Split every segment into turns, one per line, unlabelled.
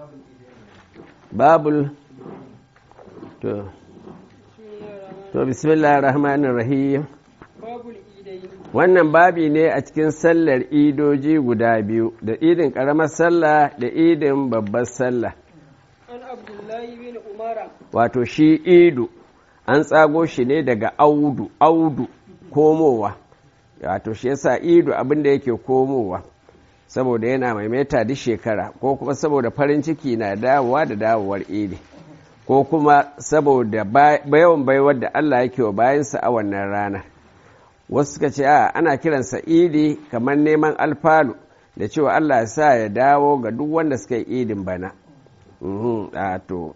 babul to to bismillahir rahmanir rahim
babul idai
wannan babi ne a cikin sallar idoji guda biyu da idin karamar sallah da idin babbar sallah
an abdullahi bin umara
wato shi idu an tsago shi ne daga audu audu komowa wato shi yasa idu abinda yake komowa saboda yana maimaita duk shekara ko kuma saboda farin ciki na dawowa da dawowar idi ko kuma saboda yawan baiwar da Allah yake wa bayansa a wannan rana wasu suka ce a ana kiransa idi kamar neman alfalu da cewa Allah ya sa ya dawo ga duk wanda suka yi idin bana to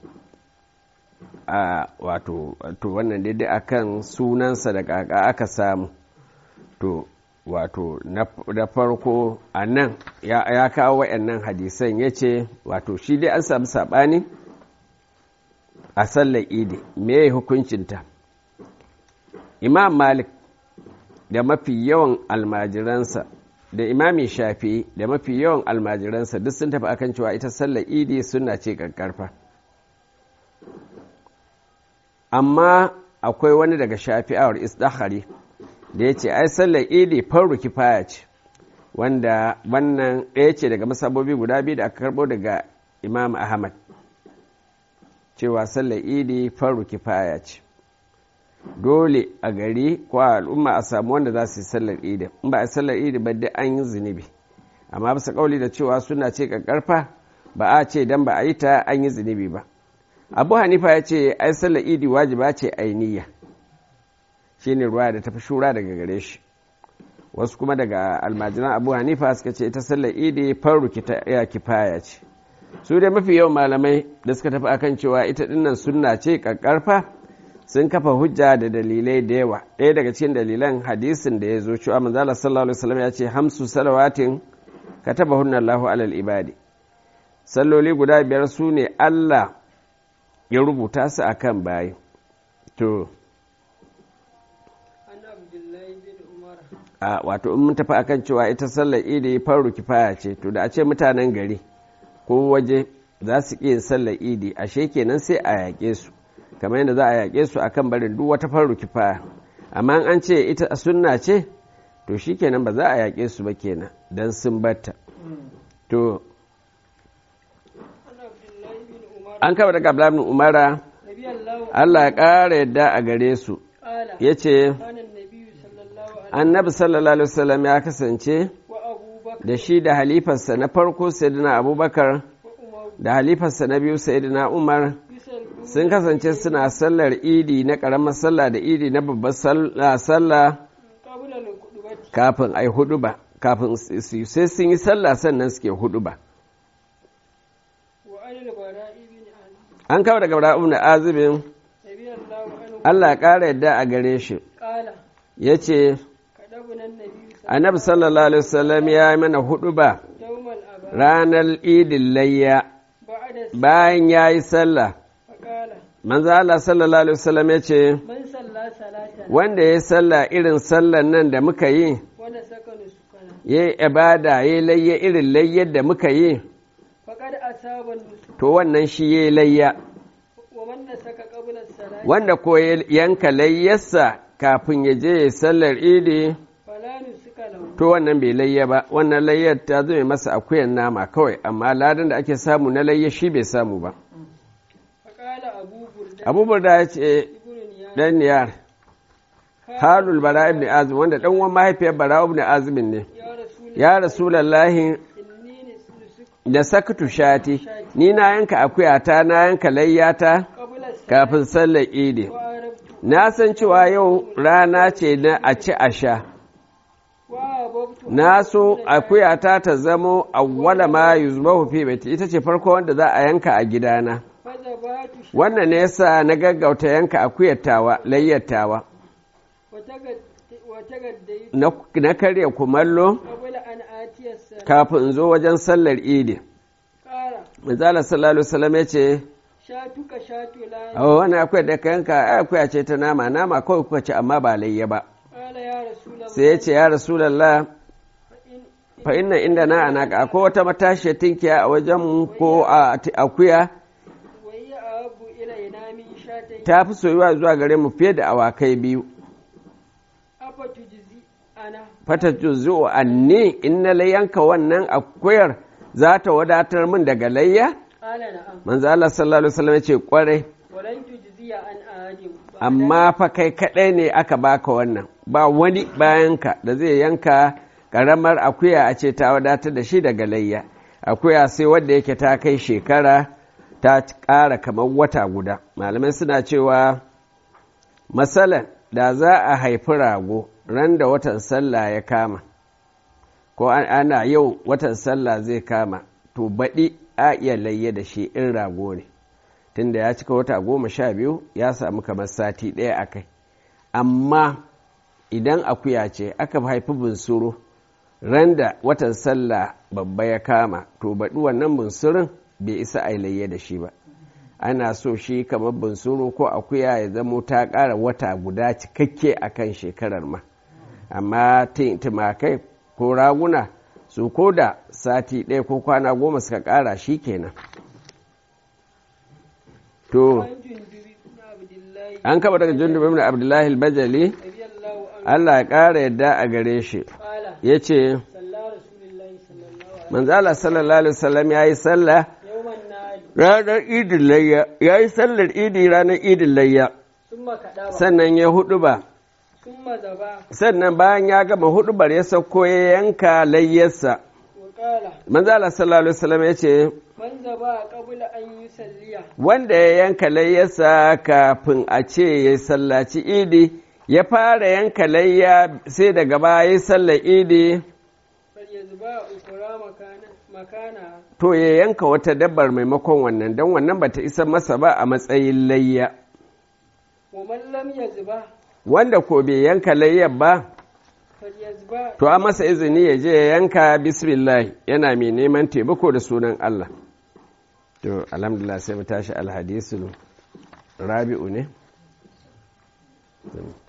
a wato to wannan daidai akan sunansa da kaka aka samu to wato na farko a nan ya kawo wa'annan hadisan ya ce wato shi dai an samu saɓani a sallar idi me hukuncinta imam malik da mafi yawan almajiransa da imami shafi da mafi yawan almajiransa duk sun tafi akan cewa ita sallar idi suna ce ƙarƙarfa amma akwai wani daga shafi'awar isdahari da ya ce ai sallar idi farru kifaya ce wanda wannan ɗaya ce daga masabobi guda biyu da aka karɓo daga imam ahmad cewa sallar idi farru kifaya ce dole a gari ko a al'umma a samu wanda za su yi sallar idi in ba a sallar idi ba dai an yi zunubi amma bisa kauli da cewa suna ce ƙarƙarfa ba a ce dan ba a yi ta an yi zunubi ba abu hanifa ya ce ai sallar idi wajiba ce ainiya shi ne ruwa da tafi shura daga gare shi wasu kuma daga almajiran abu hanifa suka ce ita sallar idi faru ya kifaya ce su dai mafi yawan malamai da suka tafi akan cewa ita dinnan sunna ce kakkarfa sun kafa hujja da dalilai da yawa ɗaya daga cikin dalilan hadisin da ya zo cewa manzala sallallahu alaihi wasallam ya ce hamsu salawatin kataba hunna Allahu alal ibadi salloli guda biyar su ne Allah ya rubuta su akan bayi to a wato in mun tafi akan cewa ita sallar idi faru kifaya ce to da a ce mutanen gari ko waje za su iya sallar idi ashe kenan sai a yaƙe su kamar yadda za a yaƙe su akan barin duk wata faru kifaya amma an ce ita sunna ce to shi kenan ba za a yaƙe su ba kenan don sun batta to an kama daga abdullahi umara Allah ya ƙara yadda a gare su ya ce annabi sallallahu alaihi wasallam ya kasance da shi da halifarsa na farko sayyidina abubakar da halifarsa na biyu sayyidina umar sun kasance suna sallar idi na ƙaramar sallah da idi na babbar sallah kafin ai hudu ba kafin sai sun yi sallah sannan suke hudu ba an kawo daga bara'u na azibin Allah ya ƙara yadda a gare shi ya ce annabi sallallahu alaihi wasallam ya yi mana hudu ba ranar idin layya bayan ya yi sallah manzo Allah sallallahu alaihi wasallam ya ce wanda ya yi sallah irin sallan nan da muka yi ya yi ibada ya yi layya irin layyar da muka yi to wannan shi ya yi layya wanda ko yanka layyarsa kafin ya je ya sallar idi to wannan bai layya ba wannan layyar ta zama masa akuyan nama kawai amma ladan da ake samu na layya shi bai samu ba abubuwar da ya ce dan niyar halul bara ibn azim wanda dan uwan mahaifiyar bara ibn azimin ne ya rasulallahi da sakatu shati ni na yanka akuyata na yanka layyata kafin sallar idi na san cewa yau rana ce na a ci a sha na so akuyata ta zamo awwala ma yuzbahu fi baiti ita ce farko wanda za a yanka a gidana wannan ne yasa na gaggauta yanka akuyatawa layyatawa na karya kumallo kafin in zo wajen sallar idi manzala sallallahu alaihi wasallam ya ce
shatuka shatu la
a wani akwai da ka yanka akwai ce ta nama nama kawai kuka ci amma ba layya ba
qala ya rasulullah
sai ya ce ya rasulallah fa inna inda na anaka ko wata matashi tinkiya a wajen ko a akuya
وهي أحب إلينا من شاتين
ta fi soyuwa zuwa gare mu fiye da awakai biyu
أفتجزي أنا
fata juzu anni in na yanka wannan akuyar za ta wadatar min daga layya
قال نعم
manzo Allah sallallahu alaihi wasallam ya ce kwarai
ولن تجزي عن أحد
amma fa kai kaɗai ne aka baka wannan ba wani bayanka da zai yanka ƙaramar akuya a ce ta wadatar da shi daga layya akuya sai wadda yake ta kai shekara ta ƙara kamar wata guda malamai suna cewa matsalan da za a haifi rago ran da watan sallah ya kama ko ana yau watan sallah zai kama to baɗi a iya layya da shi in rago ne tunda ya cika wata goma sha biyu ya samu kamar sati ɗaya a kai amma idan akuya ce aka haifi bunsuru ran da watan sallah babba ya kama to baɗi wannan bunsurin bai isa a layya da shi ba ana so shi kamar bunsuru ko akuya ya zamo ta ƙara wata guda cikakke a kan shekarar ma amma timakai ko raguna su ko da sati ɗaya ko kwana goma suka ƙara shi kenan to
عن جندب بن عبد الله
an kaba daga jundub ibn abdullahi al-bajali
رضي الله عنه
Allah ya ƙara yadda a gare shi
قال
ya ce
صلى رسول الله صلى الله عليه
manzala sallallahu alaihi wasallam ya yi sallah
وسلم يوم النهار
ranar idin layya ya yi sallar idi ranar idin layya
ثم كدب
sannan ya hudu ba
ثم ذبح
sannan bayan ya gama hudubar ya sauko ya yanka layyarsa
وقال
manzala sallallahu alaihi wasallam ya ce
من ذبح قبل أن يصلي
wanda ya yanka layyarsa kafin a ce ya sallaci idi ya fara yanka layya sai daga baya ya sallar idi
فليذبح أخرى مكانا مكانها
to ya yanka wata dabbar maimakon wannan don wannan bata isa masa ba a matsayin layya
ومن لم يذبح
wanda ko bai yanka layyar ba
فليذبح
to a masa izini ya je ya yanka bismillah yana mai neman taimako da sunan Allah to alhamdulillah sai mu tashi alhadisul rabi'u ne